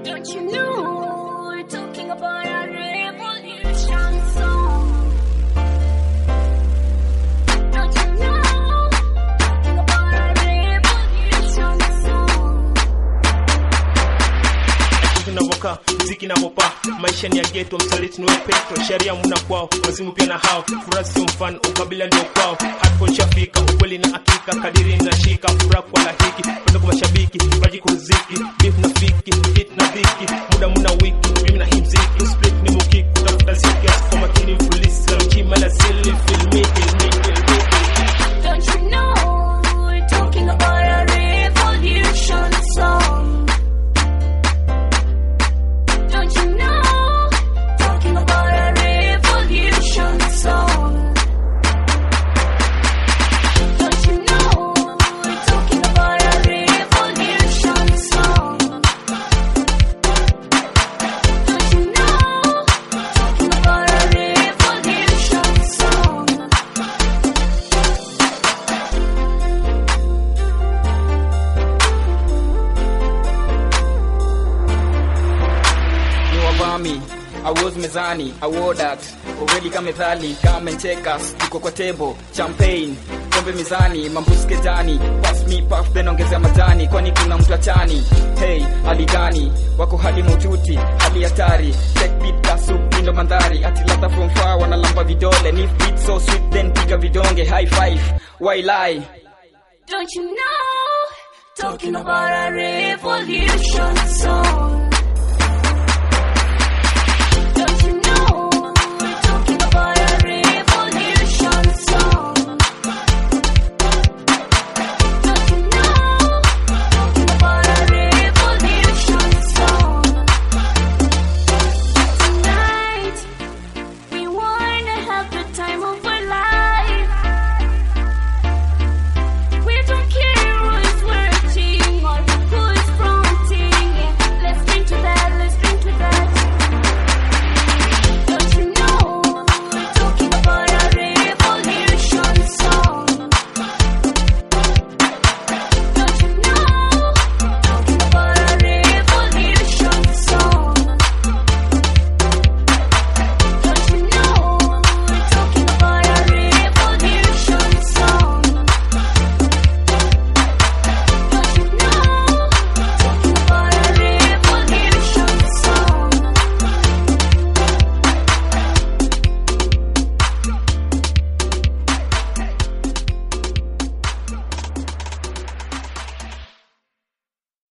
Don't you know we're talking about a revolution song? Don't you know talking about a revolution song? tunavokaa mziki navopaa maisha ni ya geto msaliti niwe petro sheria muna kwao wazimu pia na hao furaha sio mfano ukabila ndio kwao hardcore nishafika ukweli na hakika kadiri nashika furaha kwa lahiki penda kwa mashabiki baji kuruziki beef na fiki hit na dhiki muda muna wiki mimi na hii mziki split ni mukiki kutafuta ziki kwa makini mfulisi la mchima la sili filmi filmi filmi Don't you know we're talking about a revolution song? Don't you know talking about a revolution song? Don't you know we're talking about a revolution song? Don't you know talking about a revolution song? ni wavami awoz mezani awodat uweli kama methali kama checkers tuko kwa table champagne pombe mizani mambuske jani pass me puff then ongezea majani kwani kuna mtu achani hey hali gani wako hali maututi hali hatari check beat kasu indo mandhari ati ladha from far wanalamba vidole ni beat so sweet then piga vidonge high five why lie Don't you know? Talking about a revolution song.